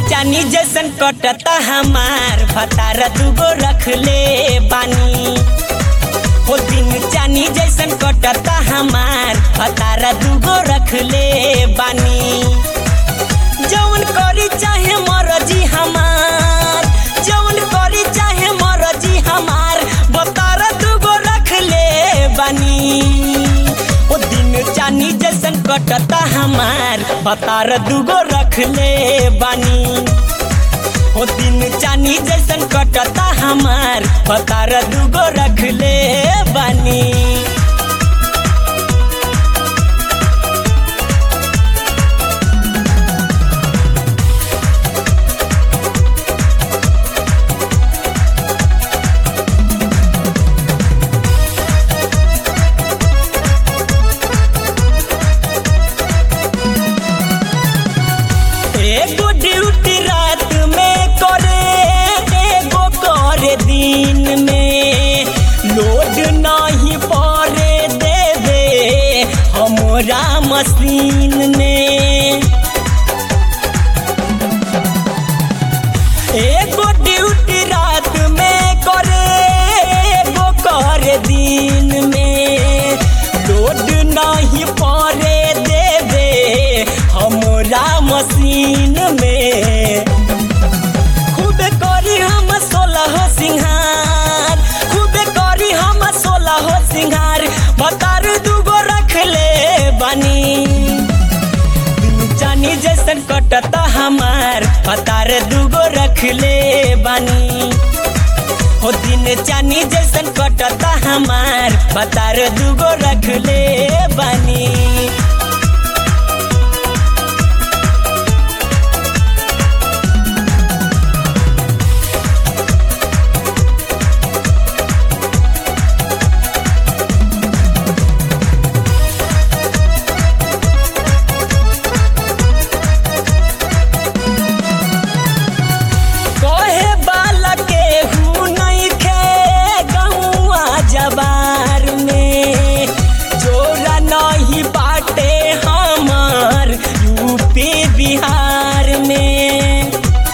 चानी जैसन कटता हमार भतार दूगो रख ले बानी हो दिन चानी जैसन कटता हमार भतार दूगो रख ले बानी जौन करी चाहे मरजी हमार जौन करी चाहे मरजी हमार भतार दूगो रख ले बानी ओ दिन चानी जैसन कटता हमार भतार दूगो रख ले बानी ओ दिन चानी जैसन कटता हमार भतार दूगो रख ले बानी एगो ड्यूटी रात में करे एगो करे दिन में लोड नहीं पड़े देवे हमरा मशीन में एगो ड्यूटी रात में करे एगो करे दिन में लोड नहीं पड़े देवे हमरा मशीन में खूब करी हम सोलह सिंहार खूब करी हम सोलह सिंहार बतार दूगो रख ले बनी जानी जैसन कटता हमार पतार दूगो रख ले बानी हो दिन चानी जैसन कटता हमार पतार दूगो रख ले बानी कहे बाला के हूँ नहीं खे गौआ जबार में जोरा नहीं बाटे हमार यूपी बिहार में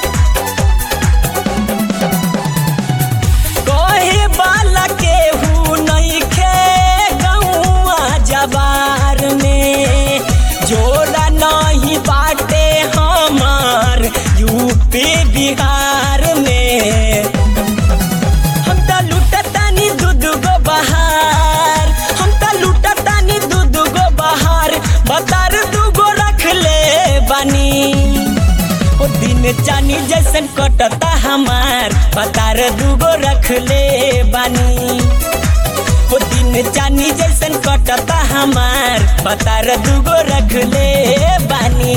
कहे बाला के हूँ नहीं खे गौआ जबार में जोरा नहीं बाटे हमार यूपी बिहार में हम त लुटतानी दूध गो बहार हम त लुटतानी दूध गो बहार बतार दूगो रख ले बानी ओ दिन चानी जैसन कटता हमार बतार दूगो रख ले बानी ओ दिन चानी जैसन कटता हमार बतार दूगो रख ले बानी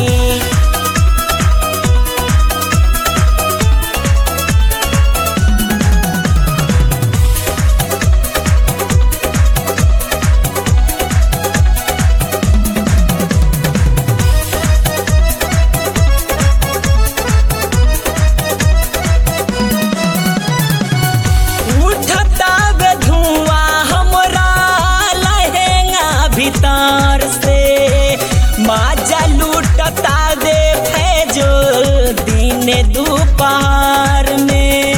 उठता वे धुआं हमरा लहेंगा भीतर से माजा लूटता वे फैजो दिन दोपहर में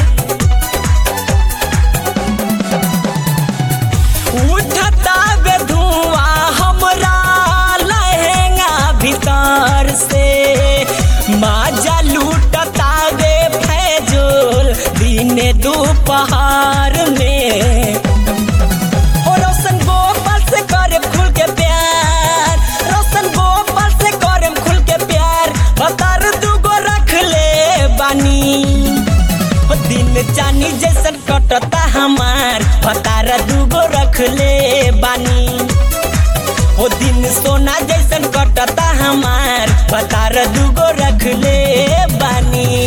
उठता वे धुआं हमरा लहेंगा भीतर से माजा लूटता वे फैजोल दिन दोपहर में हो रोशन गोपाल से करे खुल के प्यार रोशन गोपाल से करे खुल के प्यार बतार दूगो रख ले बानी ओ दिन चानी जैसन कटता हमार बतार दूगो रख ले बानी ओ दिन सोना जैसन कटता हमार बतार दूगो रख ले बानी